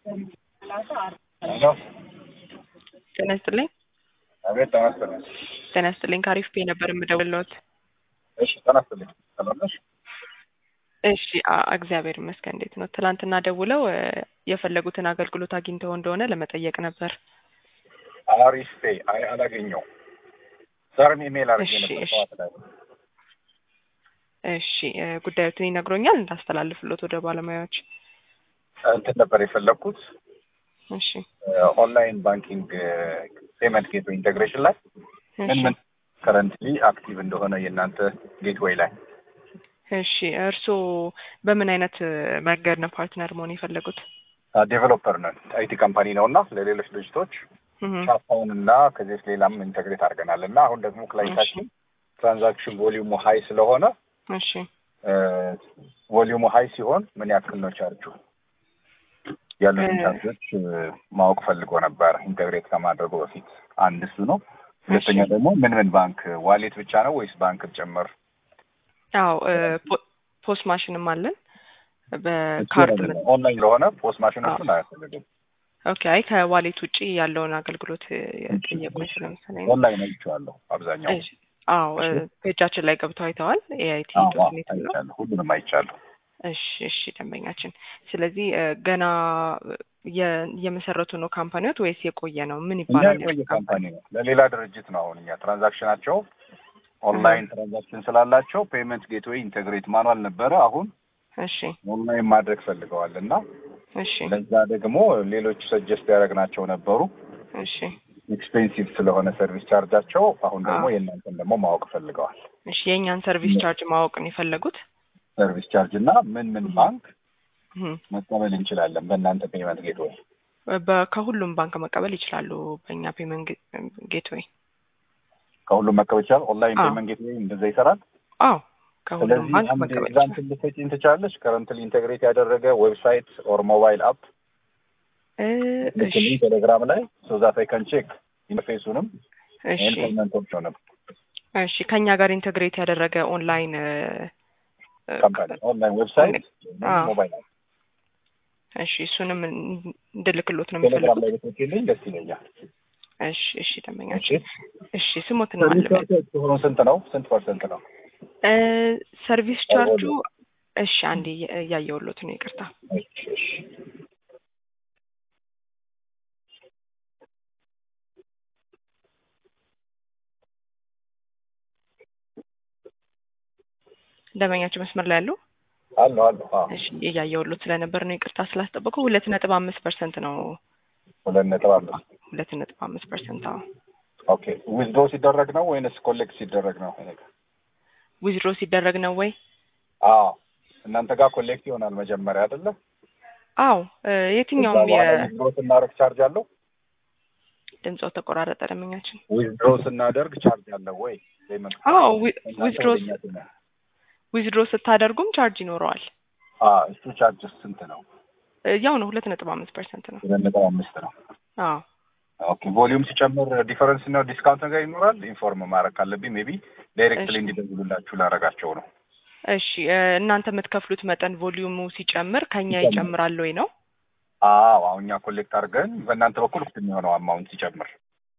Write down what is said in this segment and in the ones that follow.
ሄሎ ጤና ይስጥልኝ። አቤት ጤና ይስጥልኝ። ጤና ይስጥልኝ። ከአሪፍ ፔ ነበር የምደውልልዎት። እሺ ጤና ይስጥልኝ። ሰላም ነሽ? እሺ አ- እግዚአብሔር ይመስገን። እንዴት ነው? ትላንትና ደውለው እ፣ የፈለጉትን አገልግሎት አግኝተው እንደሆነ ለመጠየቅ ነበር። አሪፍ ፔ አይ አላገኘው ዛሬም ኢሜል አድርጌ እሺ፣ ነበር እሺ። ጠዋት ላይ እሺ እ፣ ጉዳዮትን ይነግሮኛል እንዳስተላልፍሎት ወደ ባለሙያዎች። እንትን ነበር የፈለግኩት እሺ ኦንላይን ባንኪንግ ፔመንት ጌትዌይ ኢንቴግሬሽን ላይ ምን እሺ ምን ከረንትሊ አክቲቭ እንደሆነ የእናንተ ጌትዌይ ላይ እሺ። እርስዎ በምን አይነት እ፣ መንገድ ነው ፓርትነር መሆን የፈለጉት? ዴቨሎፐር ነን አይቲ ካምፓኒ ነው እና ለሌሎች ድርጅቶች እህ፣ ሻፓውን እና ከዚህ በፊት ሌላም ኢንቴግሬት አድርገናል እና አሁን ደግሞ ክላይንታችን ትራንዛክሽን ቮሊዩሙ ሀይ ስለሆነ እሺ ቮሊዩሙ ሀይ ሲሆን ምን ያክል ነው ቻርጁ ያሉትን እ- ቻርጆች እ፣ ማወቅ ፈልጎ ነበር ኢንቴግሬት ከማድረጉ በፊት አንድ እሱ ነው ሁለተኛ እሺ። ደግሞ ምን ምን ባንክ ዋሌት ብቻ ነው ወይስ ባንክ ጭምር አዎ እ፣ ፖ- ፖስት ማሽንም አለን በካርድ ምን ኦንላይን ለሆነ ፖስት ማሽኖቹን አያስፈልግም ኦኬ። አይ ከዋሌት ውጪ ያለውን አገልግሎት እ፣ የጠየቁኝ ስለመሰለኝ ነው። ኦንላይን አይቼዋለሁ አብዛኛው እሺ። አዎ እ፣ ፔጃችን ላይ ገብተው አይተዋል። ኤአይቲ አዎ ዶት ኔት ነው። አይቻለሁ ሁሉንም አይቻለሁ እሺ እሺ፣ ደንበኛችን። ስለዚህ እ፣ ገና የ- የመሰረቱ ነው ካምፓኒዎት ወይስ የቆየ ነው? ምን እኛ ይባላል? የቆየ የእርሱ ካምፓኒ ነው ለሌላ ድርጅት ነው አሁን እኛ ትራንዛክሽናቸው ኦንላይን ትራንዛክሽን ስላላቸው ፔመንት ጌትዌይ ኢንቴግሬት ማኗል ነበረ አሁን እሺ ኦንላይን ማድረግ ፈልገዋል እና እሺ ለዛ ደግሞ ሌሎች ሰጀስት ያደረግናቸው ነበሩ እሺ ኤክስፔንሲቭ ስለሆነ ሰርቪስ ቻርጃቸው አሁን ደግሞ አዎ። የእናንተን ደግሞ ማወቅ ፈልገዋል እሺ የእኛን ሰርቪስ ቻርጅ ማወቅ ነው የፈለጉት? ሰርቪስ ቻርጅ እና ምን ምን ባንክ እህ፣ መቀበል እንችላለን በእናንተ ፔመንት ጌትዌይ በ- ከሁሉም ባንክ መቀበል ይችላሉ። በእኛ ፔመንት ጌትዌይ። ከሁሉም መቀበል ይችላል ኦንላይን አዎ። ፔመንት ጌትዌይ እንደዛ ይሰራል አዎ ከሁሉም ስለዚህ ባንክ አንድ መቀበል ይችላል። ኤግዛምፕል ልትሰጪኝ ትችላለች ከረንትሊ ኢንቴግሬት ያደረገ ዌብሳይት ኦር ሞባይል አፕ እ፣ እሺ ልክልኝ ቴሌግራም ላይ ሶ ዛት አይ ካን ቼክ ኢንተርፌሱንም እሺ ይህን ፔመንቶችንም እሺ ከኛ ጋር ኢንተግሬት ያደረገ ኦንላይን እ፣ እ፣ ካምፓኒ ኦንላይን ዌብሳይት አዎ። ሞባይል አፕ እሺ እሱንም እንድልክሎት ነው ቴሌግራም የሚፈልጉት? ላይ ብትልክልኝ ደስ ይለኛል እሺ እሺ ደንበኛችን እሺ ስሞትና አልበል ሰርቪስ ሆኖ ስንት ነው ስንት ፐርሰንት ነው እ፣ ሰርቪስ ቻርጁ እሺ አንዴ እያ- እያየሁሎት ነው ይቅርታ እሺ እሺ ደንበኛችን መስመር ላይ ያሉ አሉ አሉ አዎ እሺ እያየሁሎት ስለነበር ነው ይቅርታ ስላስጠበቁ ሁለት ነጥብ አምስት ፐርሰንት ነው ሁለት ነጥብ አምስት ሁለት ነጥብ አምስት ፐርሰንት አዎ ኦኬ ዊዝድሮ ሲደረግ ነው ወይንስ ኮሌክት ሲደረግ ነው ይሄ ነገር? ዊዝድሮ ሲደረግ ነው ወይ አዎ እናንተ ጋር ኮሌክት ይሆናል መጀመሪያ አይደለ አዎ እ፣ የትኛውም የ ዊዝድሮ ስናደርግ ቻርጅ አለው ድምፆ ተቆራረጠ ደንበኛችን ዊዝድሮ ስናደርግ ቻርጅ አለው ወይ ፔመንት አዎ ዊ- እናንተ ዊዝድሮ ወደ እኛ ስና- ዊዝድሮ ስታደርጉም ቻርጅ ይኖረዋል አዎ እሱ ቻርጅ ስንት ነው እ፣ ያው ነው ሁለት ነጥብ አምስት ፐርሰንት ነው ሁለት ነጥብ አምስት ነው አዎ ኦኬ ቮሊዩም ሲጨምር ዲፈረንስ ነው ዲስካውንት ነገር ይኖራል ኢንፎርም ማድረግ ካለብኝ ሜቢ ዳይሬክትሊ እሺ። እንዲደውሉላችሁ ላደርጋቸው ነው እሺ እ፣ እናንተ የምትከፍሉት መጠን ቮሊዩሙ ሲጨምር ከኛ ይጨምራል። ይጨምራል ወይ ነው አዎ አሁን እኛ ኮሌክት አድርገን በእናንተ በኩል ውስጥ የሚሆነው አማውንት ሲጨምር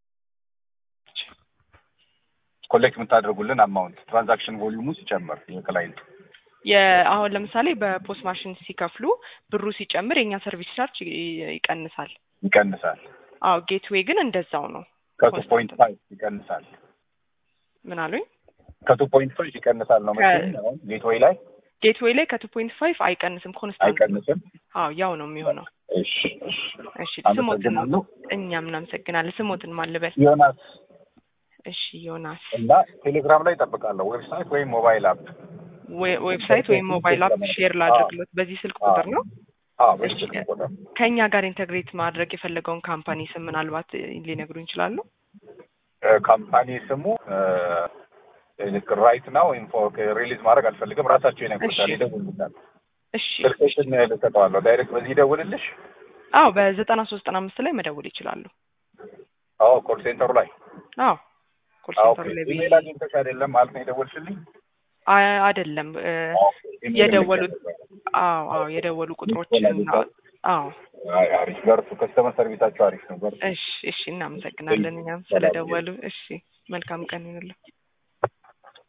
ኮሌክት የምታደርጉልን አማውንት ትራንዛክሽን ቮሊዩሙ ሲጨምር የክላይንቱ የ- አሁን ለምሳሌ በፖስት ማሽን ሲከፍሉ ብሩ ሲጨምር የእኛ ሰርቪስ ቻርጅ ይ- ይቀንሳል ይቀንሳል አዎ ጌትዌይ ግን እንደዛው ነው ከቱ ኮንስታንት ፖይንት ፋይቭ ይቀንሳል ምን አሉኝ ከቱ ፖይንት ፋይቭ ይቀንሳል ነው መሰለኝ አሁን ጌትዌይ ላይ ጌትዌይ ላይ ከቱ ፖይንት ፋይቭ አይቀንስም ኮንስታንት አይቀንስም አዎ ያው ነው የሚሆነው እሺ እሺ እሺ ስሞትን አመሰግናለሁ እኛም እናመሰግናለን ስሞትን ማልበል ዮናስ እሺ ዮናስ እና ቴሌግራም ላይ እጠብቃለሁ ዌብሳይት ወይም ሞባይል አፕ ዌ- ዌብሳይት ወይም ሞባይል አፕ ሼር ላድርግሎት በዚህ ስልክ ቁጥር ነው አዎ እሺ። በስልክ ቁጥር ከእኛ ጋር ኢንተግሬት ማድረግ የፈለገውን ካምፓኒ ስም ምናልባት እ፣ ሊነግሩ ይችላሉ እ፣ ካምፓኒ ስሙ ራይት ናው ኢንፎ ሪሊዝ ማድረግ አልፈልግም ራሳቸው ይነግሩታል እሺ። ይደውሉታል እሺ ስልክሽን ልሰጠዋለሁ ዳይሬክት በዚህ ይደውልልሽ አዎ በዘጠና ሶስት ዘጠና አምስት ላይ መደወል ይችላሉ አዎ ኮል ሴንተሩ ላይ አዎ ኮል አዎ ሴንተሩ ላይ ኢሜል አግኝተሽ አይደለም ማለት ነው የደወልሽልኝ አ- አይደለም እ፣ ኢሜል የደወሉት ልኬያለሁ። አዎ አዎ የደወሉ ቁጥሮችን ይቻላል። አዎ አይ አሪፍ በርቱ። ከስተመር ሰርቪሳቸው አሪፍ ነው። በርቱ። እሺ እሺ እናመሰግናለን እኛም ስለደወሉ። እሺ መልካም ቀን ይሁንልዎ።